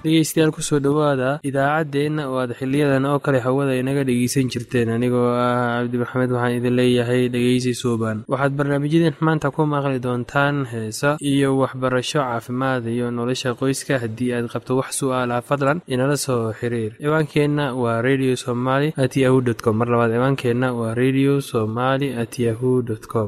dhegeystayaal kusoo dhowaada idaacaddeenna oo aad xiliyadan oo kale hawada inaga dhegeysan jirteen anigoo ah cabdi maxamed waxaan idin leeyahay dhegeysi suuban waxaad barnaamijyadeen maanta ku maqli doontaan heesa iyo waxbarasho caafimaad iyo nolosha qoyska haddii aad qabto wax su-aalaha fadlan inala soo xiriir ciwaankeenna waa radio somaly at yahu t com mar labaad ciwaankeenna waa radio somaly at yahu dt com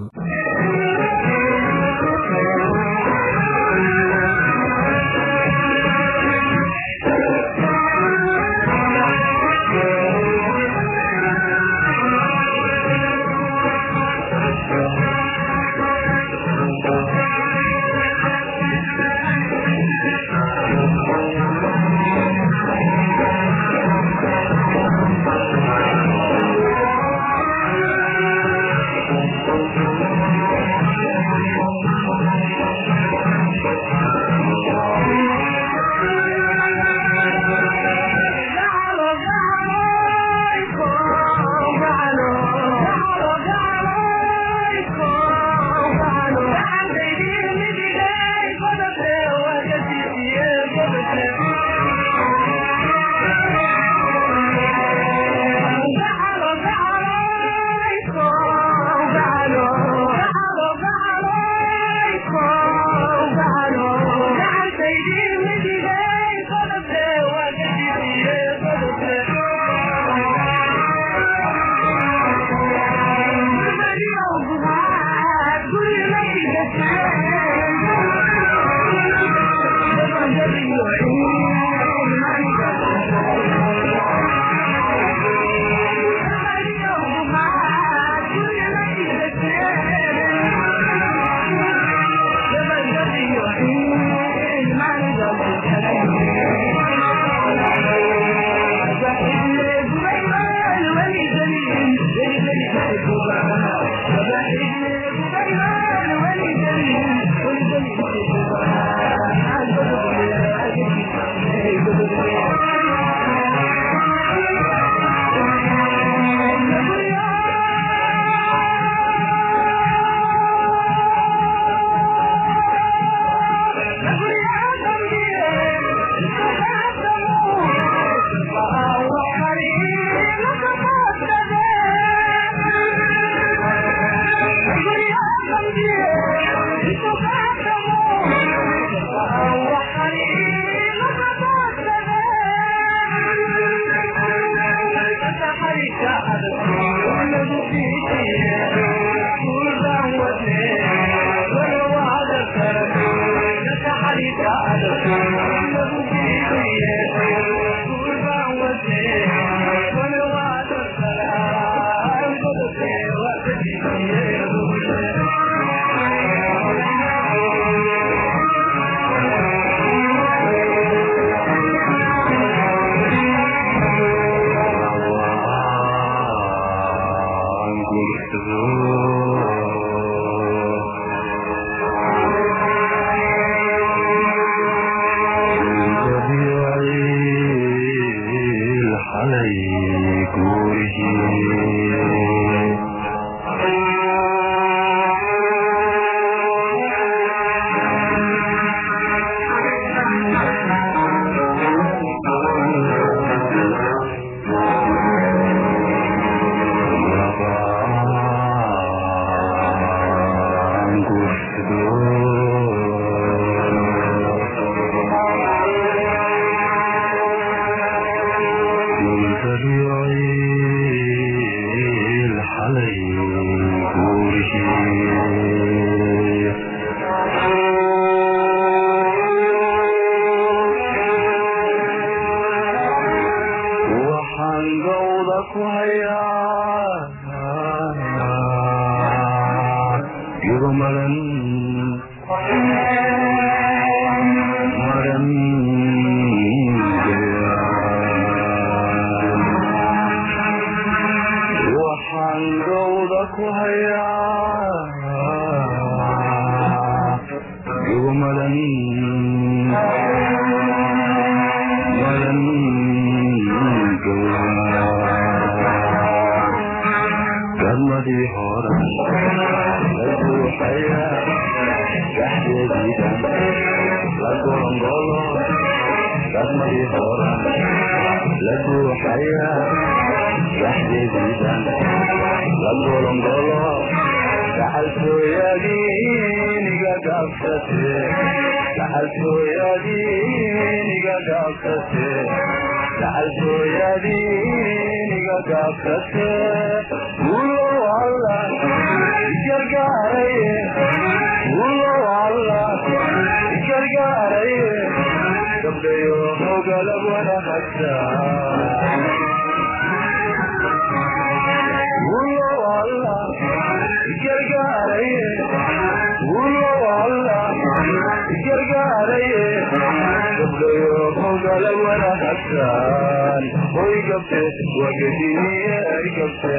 dadkii horan la guuxaya waxdeediidan la golongolo dhaxaltooyadiiniga gaabsate dhaxaltooyadiiniga gaabsate dhaxaltooyadiiniga gaabsate ulow alla gargaaraye ulow alla gargaaraye gabdhayo hogalab wanahagta ulow alla gargaaraye ulow alla gargaaraye gabdhayo hogalab wanahagtaan hoy gabte wagadiye ay gabte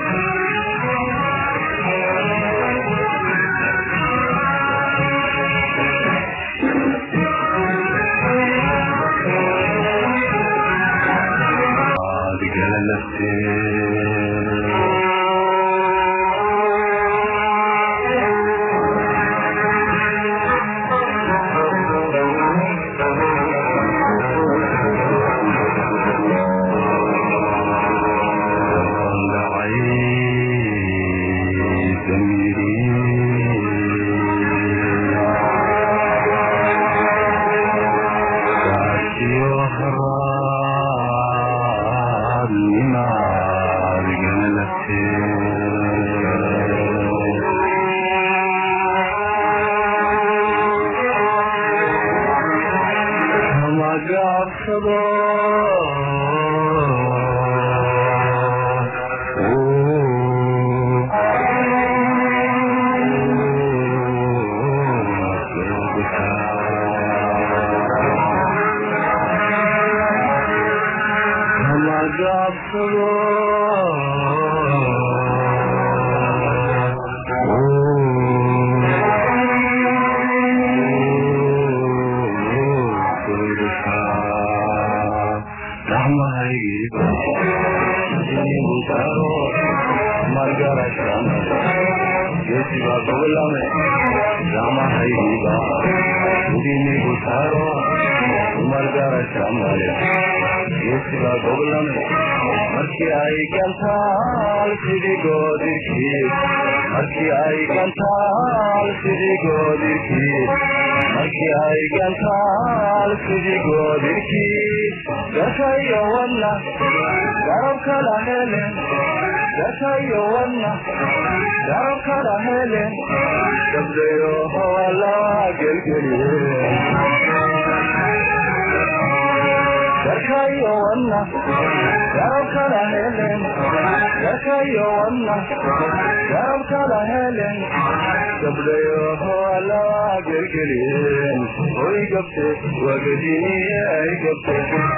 markii ay gantaal sidigoodikii markii ay gantaal sidigoodikii markii ay gantaal sidigoodikii gatayo wadna garab kala helen gatayo wadna garab kala helen gabdayo howala gelgeliye gatayo wadna garab kala helen gatayo wadna garab kala helen gabdayo howala gelgeliyeen hoy gabte wagadiniye ay gabte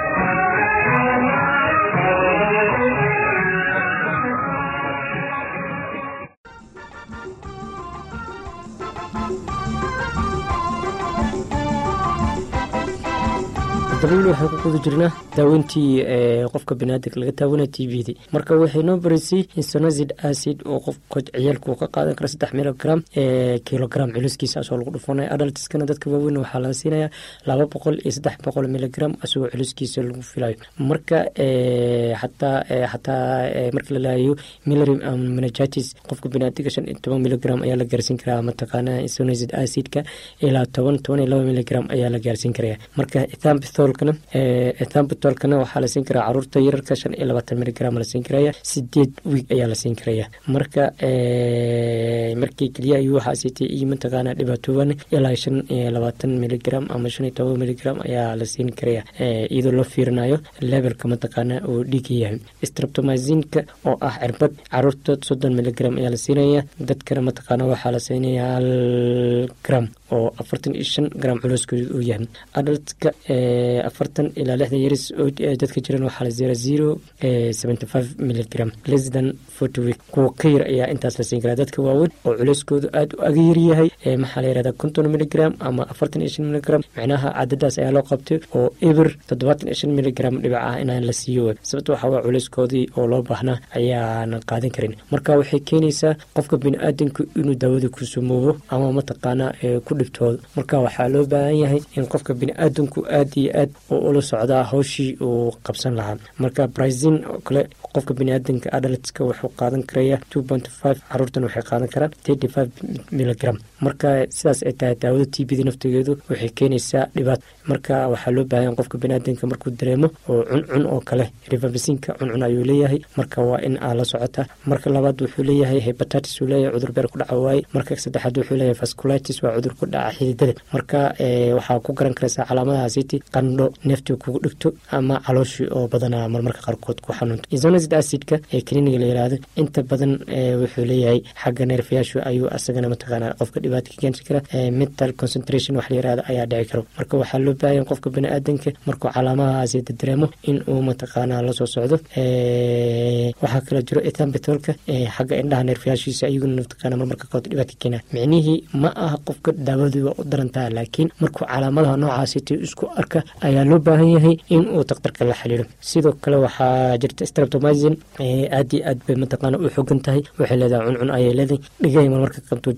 dabl waxaan ku guda jirnaa daaweyntii qofka banaadamka laga taawanaya t v d marka waxay noo baraysay insonazid acid oo qofka ciyaalku ka qaadan karo saddex milogram kilogram culiskiisa asoo lagu dhufanaya adaltiskana dadka waaweyn waxaa laga siinaya laba boqol iyo saddex boqol miligram asagoo culiskiisa lagu filayo marka xataa xataa marka la laayo milrim menagitis qofka banaadiga shan iyo toban miligram ayaa la gaarsiin karaa mataqaana insonazid acidka ilaa toban toban iyo laba miligram ayaa la gaarsiin karaya marka ethambitholkana ethambitholkana waxaa la siin karaa caruurta yararka shan iyo labaatan miligram la siin karaya sideed wiig ayaa la siin karaya marka markii keliya ayuu waxaa siitay iyo mataqaana dhibaatooban ilaa shan iyo labaatan miligram ama shan iyo toban miligram ayaa la siin karaya iyadoo loo fiirinayo levelka mataqaana uu dhiiga yahay streptomazinka oo ah cirbad caruurta soddon miligram ayaa la siinaya dadkana mataqaana waxaa la siinaya hal gram oo afartan iyo shan gram culooskooda uu yahay adaltka afartan ilaa lixdan yaris oo dadka jiran waxaa la zera zero seventy five miligram less than forty week kuwa ka yar ayaa intaas la siin karaa dadka waaweyn oo culeyskoodu aada u aga yaryahay maxaa la yirahdaa konton miligram ama afartan iyo shan miligram micnaha cadadaas ayaa loo qabtay oo eber toddobaatan iyo shan miligram dhibac ah inaan la siiyo sababta waxaa waa culeyskoodii oo loo baahnaa ayaanan qaadan karin marka waxay keenaysaa qofka bini-aadanku inuu daawada ku sumoobo ama mataqaana ku dhibtoodo marka waxaa loo baahan yahay in qofka bini-aadanku aada iyo aad aad oo ula socdaa hawshii uu qabsan lahaa marka brazin oo kale qofka biniaadanka adaltska wuxuu qaadan karaya two point five caruurtan waxay qaadan karaan thirty five milligram marka sidaas ay tahay daawada t b da naftigeedu waxay keenaysaa dhibaato marka waxaa loo baahan qofka biniaadanka markuu dareemo oo cuncun oo kale rifabisinka cuncun ayuu leeyahay marka waa in aa la socota marka labaad wuxuu leeyahay hebatatis uu leeyahay cudur beer ku dhaca waaye marka saddexaad wuxuu leeyahay vasculitis waa cudur ku dhaca xididada marka waxaa ku garan karaysaa calaamadaha city qandho neeftii kugu dhigto ama calooshii oo badanaa marmarka qaarkood ku xanuunto isonacid acidka ee kliniga la yiraahdo inta badan wuxuu leeyahay xagga neerfayaashu ayuu asagana mataqaana qofka dhibaata ka keeni kara mental concentration wax la yirahdo ayaa dhici karo marka waxaa loo baahan qofka baniaadanka markuu calaamadahaasi dareemo in uu mataqaana lasoo socdo waxaa kala jiro ethambitolka xagga indhaha neerfayaashiisa ayaguna mataqaana marmarka qaarkood dhibaata ka keena micnihii ma aha qofka daawadu waa u darantaha laakiin markuu calaamadaha noocaasiti isku arka ayaa loo baahan yahay in uu daktarka la xiriiro sidoo kale waxaa jirta streptomizin aad iyo aad bay mataqaana u xogan tahay waxay leedahay cuncun ayay leedahay dhigay marmarka qabto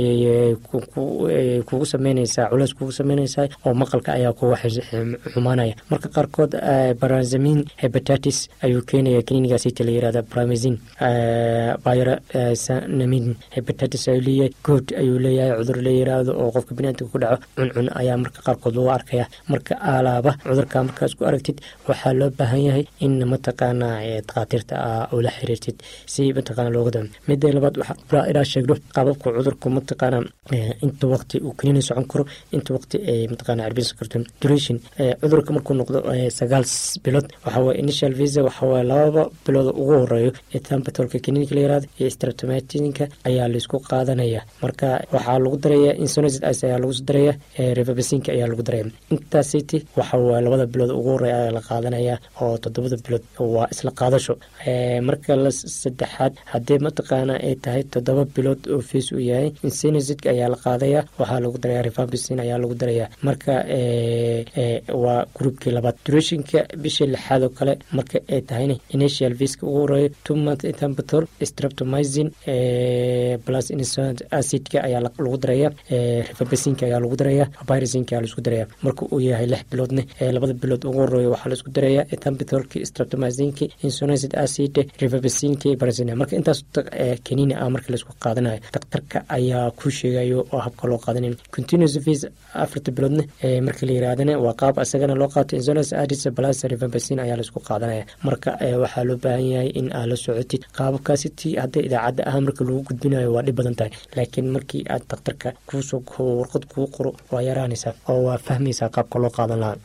kugu sameynaysaa culeys kugu sameynaysaa oo maqalka ayaa kuga xumaanaya marka qaarkood barazamin hebatatis ayuu keenaya klinigaasita la yirahda bramazin byrasamin hebatatis ayuu leeyahay good ayuu leeyahay cudur la yiraahdo oo qofka biniaadamka ku dhaco cuncun ayaa marka qaarkood lagu arkaya marka alaaba cudurka markaas ku aragtid waxaa loo baahan yahay in mataqaana dakhaatiirta ula xiriirtid si mataqaana looga dam mida labaad waxaa inaa sheegno qaababka cudurku mataqaana inta waqti uu kaniini socon karo inta waqti ay mataqaana carbinsan karto duration cudurka markuu noqdo sagaal bilood waxaa waye initial visa waxaa waye lababa bilood ugu horeeyo ethampatolka kaniinka la yirahdo iyo streptomatinka ayaa laisku qaadanaya marka waxaa lagu daraya insonacid ice ayaa lagu daraya revabasinka ayaa lagu daraya intaasiti waxa waye labada bilood ugu horeeya ayaa la qaadanaya oo toddobada bilood waa isla qaadasho marka la saddexaad haddii mataqaana ay tahay toddoba bilood oo fees uu yahay insonacid ayaa la qaadaya waxaa lagu daraya revabasin ayaa lagu daraya marka waa groupkii labaad durationka bishii lixaad oo kale marka ay tahayna initial viska ugu horeeyo two month ethambutol streptomizin plus insonant acidka ayaa lagu daraya revabasinka ayaa lagu daraya virusinka ayaa laisku daraya marka uu yahay lix biloodne labada bilood ugu horeeyo waxaa laisku daraya ethambutolki streptomizinki insonacid acid revabasinki barazina marka intaas kaniini ah marka laisku qaadanayo daktarka ayaa ku sheegayo oo habka loo qaadanin continuous vis afarta biloodne marka la yirahdana waa qaab isagana loo qaato insonance adis plus revabasin ayaa laisku qaadanaya marka waxaa loo baahan yahay in aad la socotid qaababkaasi ti hadda idaacadda ah marka lagu gudbinayo waa dhib badan tahay laakiin markii aad daktarka kuusoo warqad kuu qoro waa yaraanaysaa oo waa fahmaysaa qaabka loo qaadan lahaa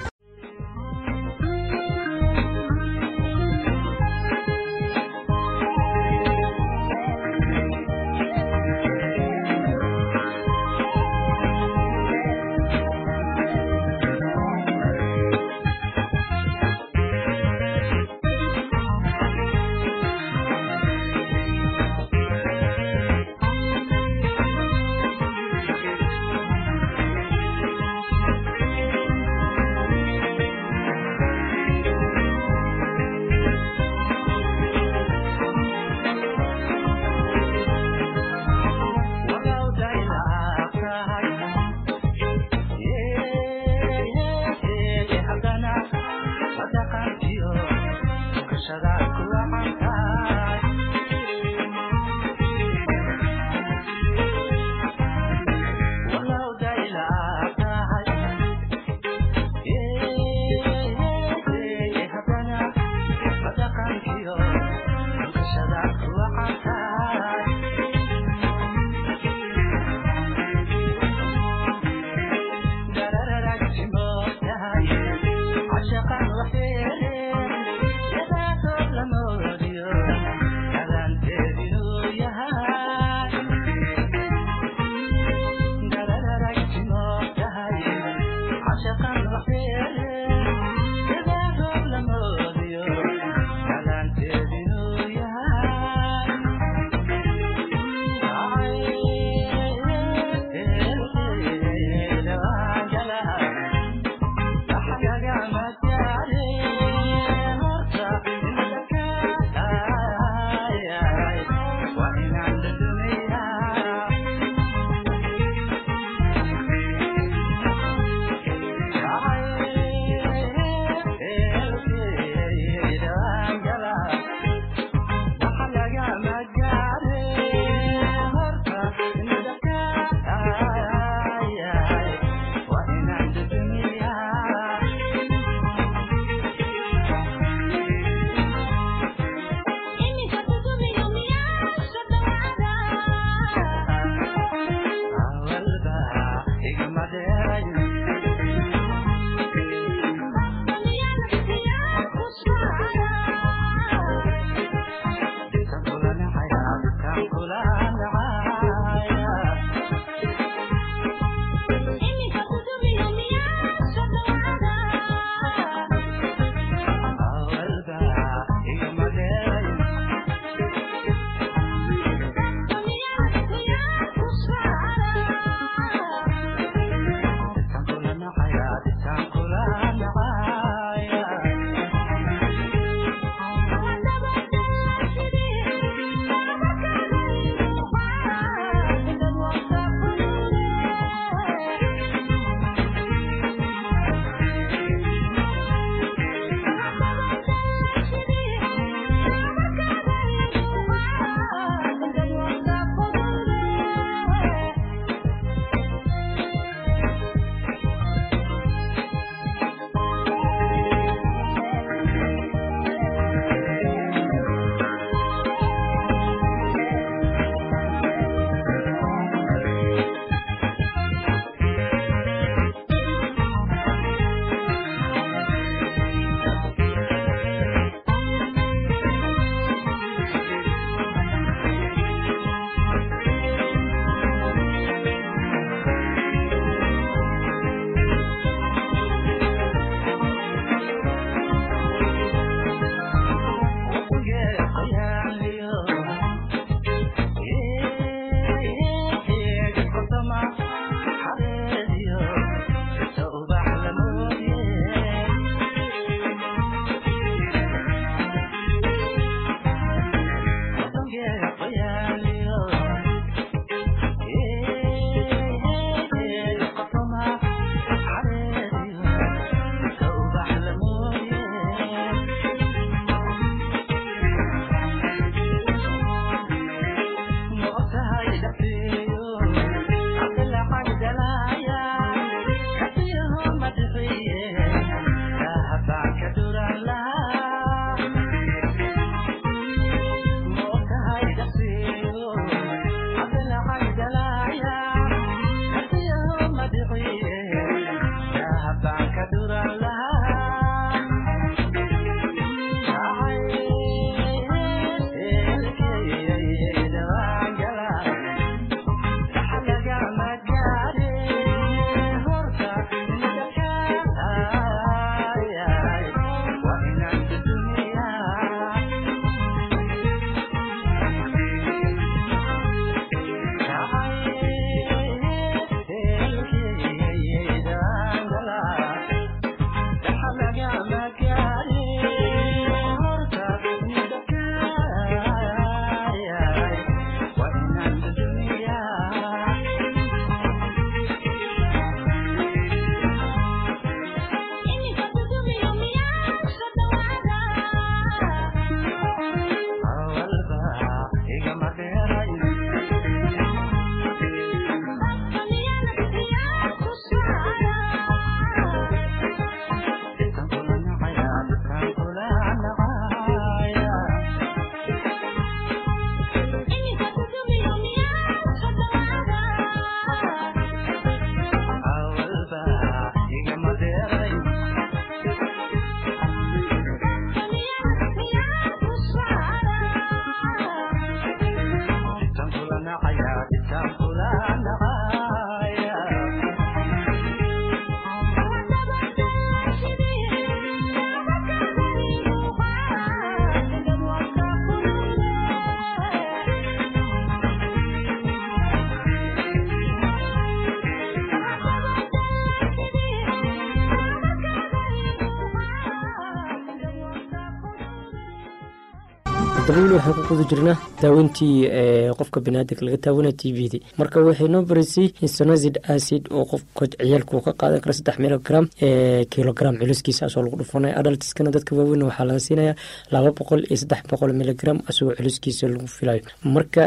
dabayl waxaan ku guda jirnaa daaweyntii qofka baniaadanka laga taawanaya t v d marka waxay noo baraysay insonazid acid oo qofka ciyaalku ka qaadan kara saddex milogram kilogram culiskiisa asoo lagu dhufanaya adaltiskana dadka waaweyn waxaa laga siinaya laba boqol iyo saddex boqol miligram asagoo culiskiisa lagu filayo marka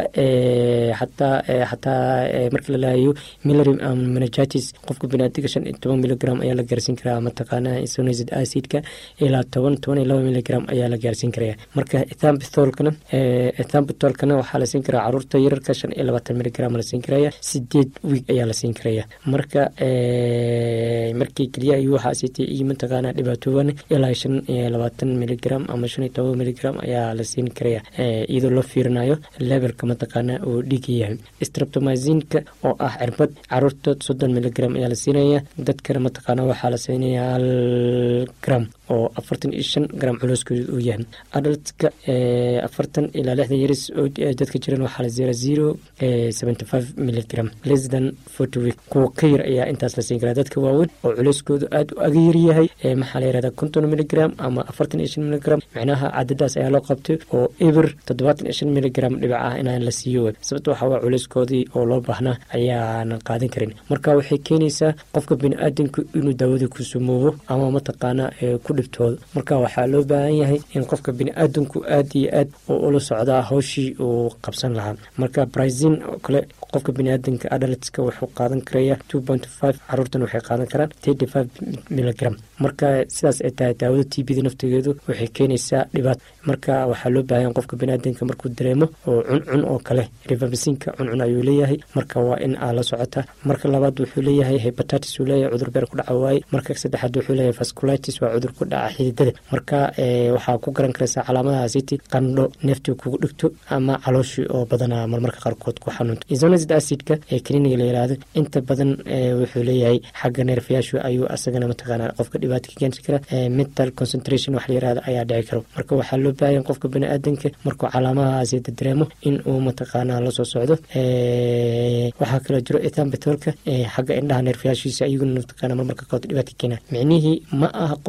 xataa xataa marka la laayo milarim menajatis qofka baniadanka shan iyo toban miligram ayaa la gaarsiin karaa mataqaana insonazid acidka ilaa toban toban iyo laba miligram ayaa la gaarsiin karaya marka ethambitholkana ethambitholkana waxaa la siin karaa caruurta yararka shan iyo labaatan miligram la siin karaya sideed wiig ayaa la siin karaya marka markii keliya ayuu waxaa siitay iyo mataqaana dhibaatooban ilaa shan iyo labaatan miligram ama shan iyo toban miligram ayaa la siin karaya iyadoo loo fiirinayo levelka mataqaana uu dhiiga yahay streptomazinka oo ah cirbad caruurta soddon miligram ayaa la siinaya dadkana mataqaana waxaa la siinaya hal gram oo afartan iyo shan gram culooskooda uu yahay adaltka afartan ilaa lixdan yaris oo dadka jiran waxaa la zera zero seventy five miligram less than forty week kuwa ka yar ayaa intaas la siin karaa dadka waaweyn oo culeyskoodu aada u aga yaryahay maxaa la yirahdaa konton miligram ama afartan iyo shan miligram micnaha cadadaas ayaa loo qabtay oo eber toddobaatan iyo shan miligram dhibac ah inaan la siiyo sababta waxaa waa culeyskoodii oo loo baahnaa ayaanan qaadan karin marka waxay keenaysaa qofka bini-aadanku inuu daawada ku sumoobo ama mataqaana ku dhibtoodo marka waxaa loo baahan yahay in qofka bini-aadanku aad iyo aad oo ula socdaa hawshii uu qabsan lahaa marka brazin oo kale qofka biniaadanka adaltska wuxuu qaadan karaya two point five caruurtan waxay qaadan karaan thirty five miligram marka sidaas ay tahay daawada t bda naftigeedu waxay keenaysaa dhibaat marka waxaa loo baahan qofka biniaadanka markuu dareemo oo cuncun oo kale rivabasinka cuncun ayuu leeyahay marka waa in aa la socota marka labaad wuxuu leeyahay hebatatis uu leeyahay cudur beer ku dhaca waaye marka saddexaad wuxuu leeyahay vasculitis waa cudur ku dhaca xididada marka waxaa ku garan karaysaa calaamadahaasiti qandho neeftii kugu dhigto ama calooshii oo badanaa marmarka qaarkood ku xanuunto isonazid acidka ee kliniga la yiraahdo inta badan wuxuu leeyahay xagga neerfayaashu ayuu asagana mataqaana qofka dhibaata ka keeni kara mental concentration wax la yirahdo ayaa dhici karo marka waxaa loo baahan qofka bani-aadanka markuu calaamadahaasi dareemo in uu mataqaana lasoo socdo waxaa kaloo jiro ethambitolka xagga indhaha neerfayaashiisa ayaguna mataqaana marmarka qaarkood dhibaata keena micnihii ma aha qofka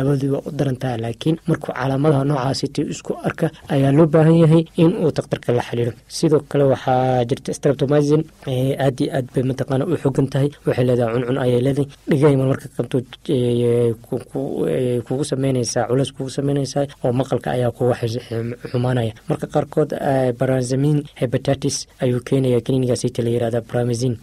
daawadii waa u daran tahay laakiin markuu calaamadaha noocaasiti isku arka ayaa loo baahan yahay in uu daktarka la xiriiro sidoo kale waxaa jirta streptomizin aad iyo aad bay mataqaana u xogan tahay waxay leedahay cuncun ayay leedahay dhigayma marka qabto kugu sameynaysaa culeys kugu sameynaysaa oo maqalka ayaa kuga xumaanaya marka qaarkood baranzamin hepatitis ayuu keenaya klinigaasita la yirahda bramazin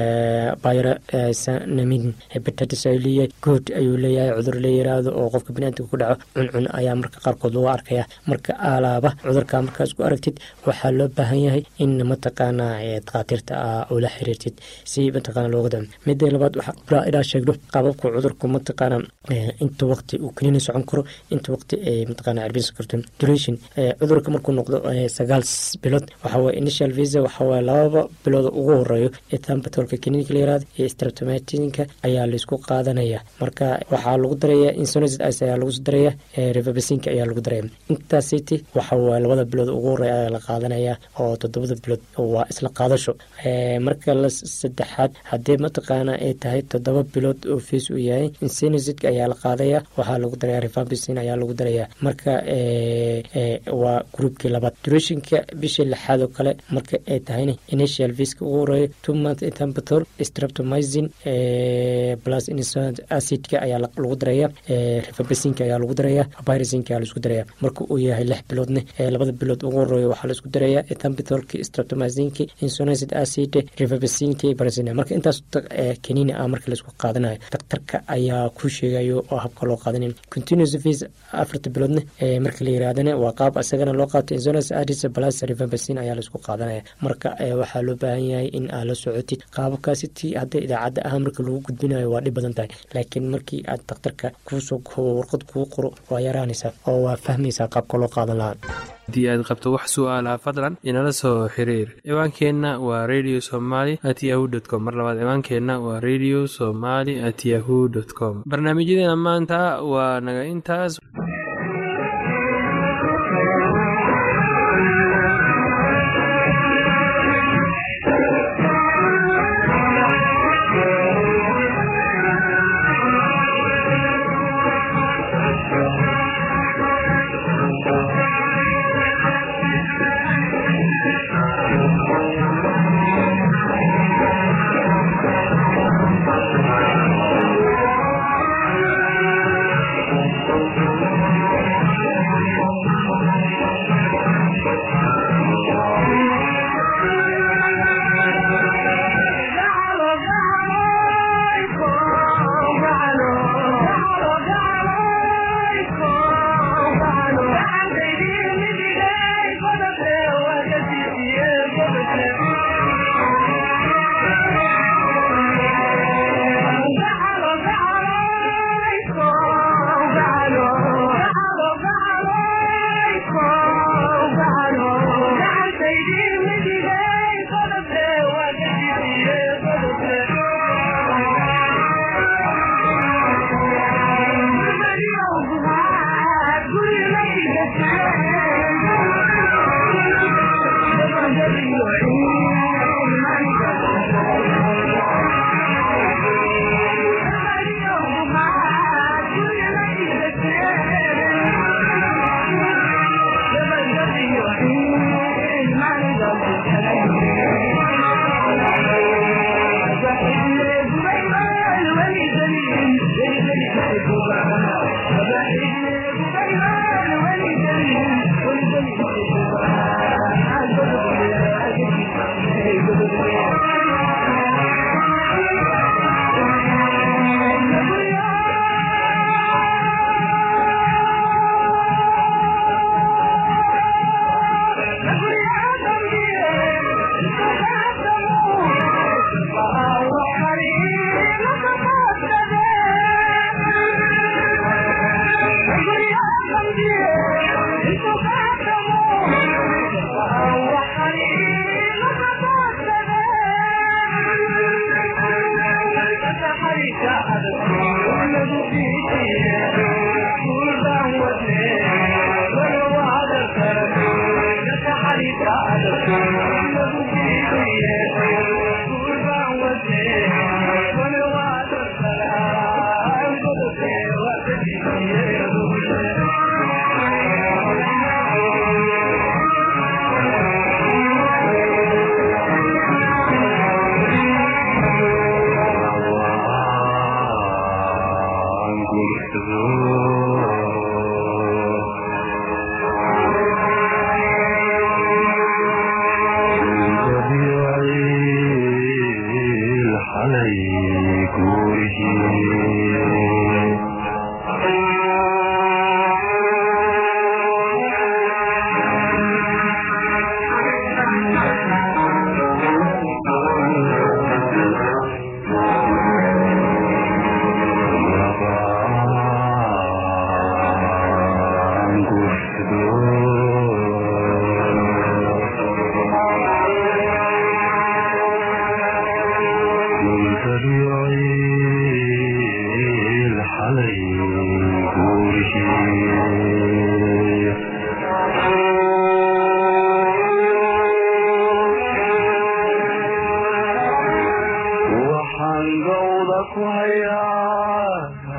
byranamin hepatitis ayuu leeyahay good ayuu leeyahay cudur la yiraahdo oo qofka biniaadamka ku dhaco cuncun ayaa marka qaarkood lagu arkaya marka alaaba cudurka markaa isku aragtid waxaa loo baahan yahay in mataqaana dakhaatiirta ula xiriirtid si mataqaana looga dam mida labaad waxaa ilaa sheegno qaababka cudurku mataqaana inta waqti uu kaniini socon karo inta waqti ay mataqaana cirbinsan karto duration cudurka markuu noqdo sagaal bilood waxawaaye initial visa waxawaaye lababa bilood ugu horeeyo ee tambatolka kaniinka la yirahdo iyo streptomatinka ayaa laisku qaadanaya marka waxaa lagu daraya insonizid ice ayaa lagu daraya revabasinka ayaa lagu daraya intaas city waxawaaye labada bilood ugu horeeya ayaa la qaadanaya oo toddobada bilood waa isla qaadasho marka la saddexaad haddii mataqaana ay tahay toddoba bilood oo fees uu yahay insonizidka ayaa la qaadaya waxaa lagu daraya revabasin ayaa lagu daraya marka waa groupkii labaad durationka bishii lixaad oo kale marka ay tahayna initial viska ugu horeeyo two month tambatol streptomizin plus insonid acidka ayaa lagu daraya revabasinka ayaa lagu daraya virusinka ayaa laisku daraya marka uu yahay lix biloodne labada bilood ugu horeeyo waxaa laisku daraya tambatolki streptomizinki insonizid acid revabasinki barazin marka intaas kaniini ah marka laisku qaadanayo daktarka ayaa ku sheegayo oo habka loo qaadanin continuous vis afarta biloodne marka la yirahdana waa qaab isagana loo qaato insonus adis plus revabasin ayaa laisku qaadanaya marka waxaa loo baahan yahay in aad la socotid qaababkaasi ti hadda idaacadda ah marka lagu gudbinayo waa dhib badan tahay laakiin markii aad daktarka kuusoo warqad kuu qoro waa yaraanaysaa oo waa fahmaysaa qaabka loo qaadan lahaa haddii aad qabto wax su'aalaha fadlan inala soo xiriir ciwaankeenna waa radio somaly at yahu dt com mar labaad ciwaankeenna waa radio somaly at yahu dt com barnaamijyadeena maanta waa naga intaas Thank you. ku hayaa